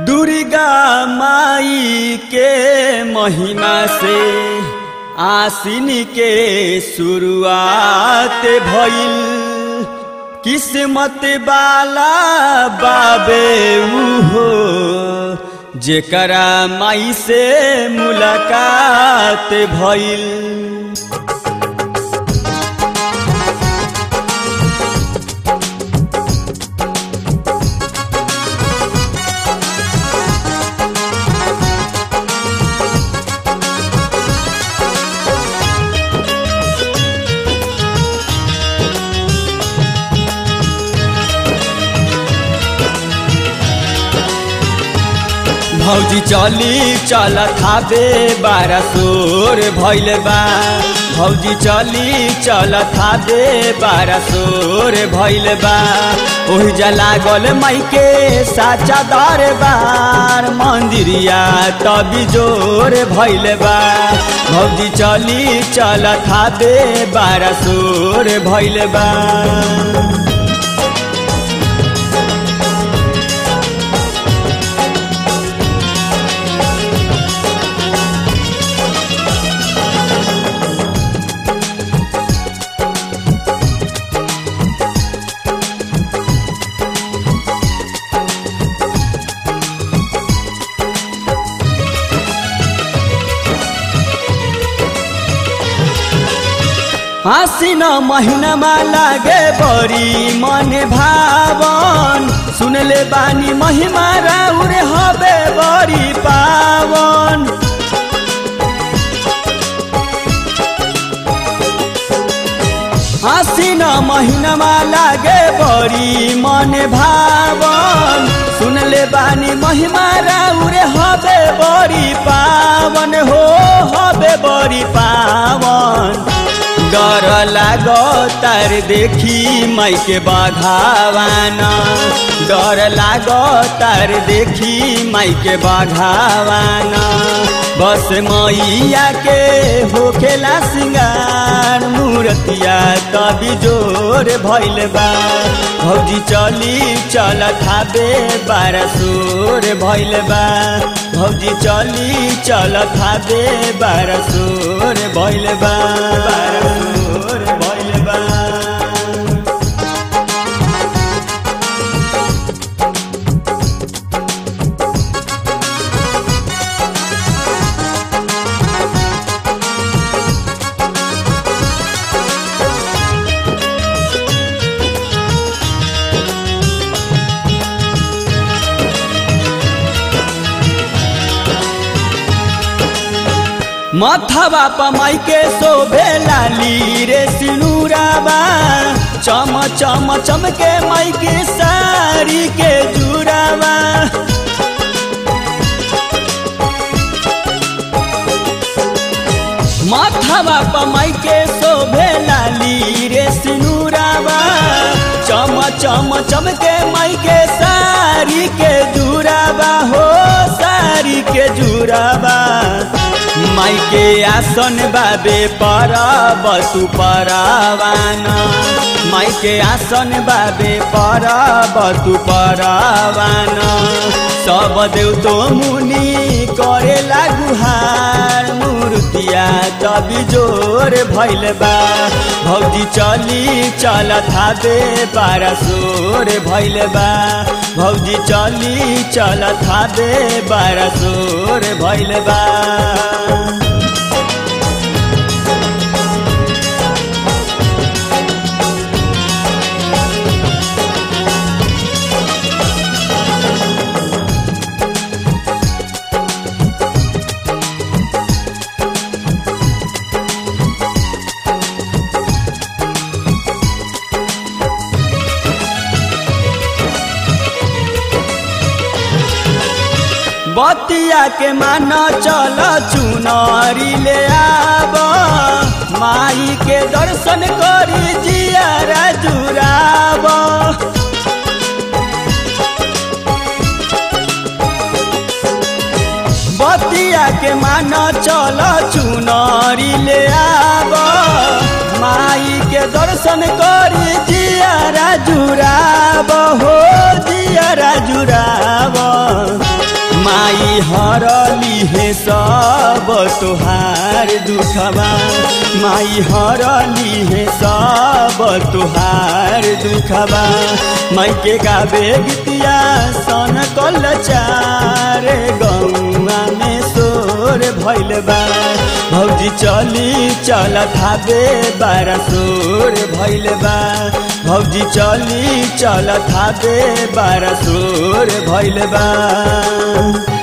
दुर्गा माई के महिमा से आसिन के शुरुआत भइल किस्मत वाला बाबे उहो जेकरा माई से मुलाकात भइल भौजी चली चल थाबे बारा सोर भैल बा भौजी चली चल थाबे बारा सोर भैल बा ओहि जा लागल माइके साचा दरबार मंदिरिया तभी जोर भैल बा भौजी चली चल थाबे बारा सोर भैल बा आसिन महिनामा लागे बरी मन भावन सुनले बानी महिमा राउर हबे बरी पावन आसिन महिनामा लागे बरी मन भावन सुनले बानी महिमा राउर हबे बरी पावन हो हबे बरी पावन डर लागो तार देखी माइके बाघावाना डर लागो तार देखी माइके बाघावाना बस मैया के होखेला सिंगार मूर्तिया तभी जोर भैल बा भौजी चली चल थाबे बारा सोर भैल बा भौजी चली चल थाबे बारा सोर भैल बा बारा सोर भैल बा मथवा पमाई के शोभे लाली रे सिनुराबा चम चम चमके माई के साड़ी के जुराबा माथवा पमाई के शोभे लाली रे सिनुराबा चम चम चमके माई के साड़ी के जुराबा हो साड़ी के जुराबा माई के आसन बाबे पर बसु परवाना माई के आसन बाबे पर बसु परवाना सब देव तो मुनि करे गुहार मूर्तिया तभी जोर भैल बा भौजी चली चल थाबे बारा सोर भैल बा भौजी चली चल थाबे बारा सोर भैल बा बतिया के मान चल चुनरी ले आब माई के दर्शन करी जिया जुराब बतिया के मान चल चुनरी ले आब माई के दर्शन करी जिया जुराब हो जिया जुराब है सब तुहार दुखबा माई हरली है सब तुहार दुखबा माई के गावे गीतिया सन कल चार गौआ में सोर भैल बा भौजी चली चल थाबे बारा सोर भैल बा भौजी चली चल थाबे बारा सोर भैल बा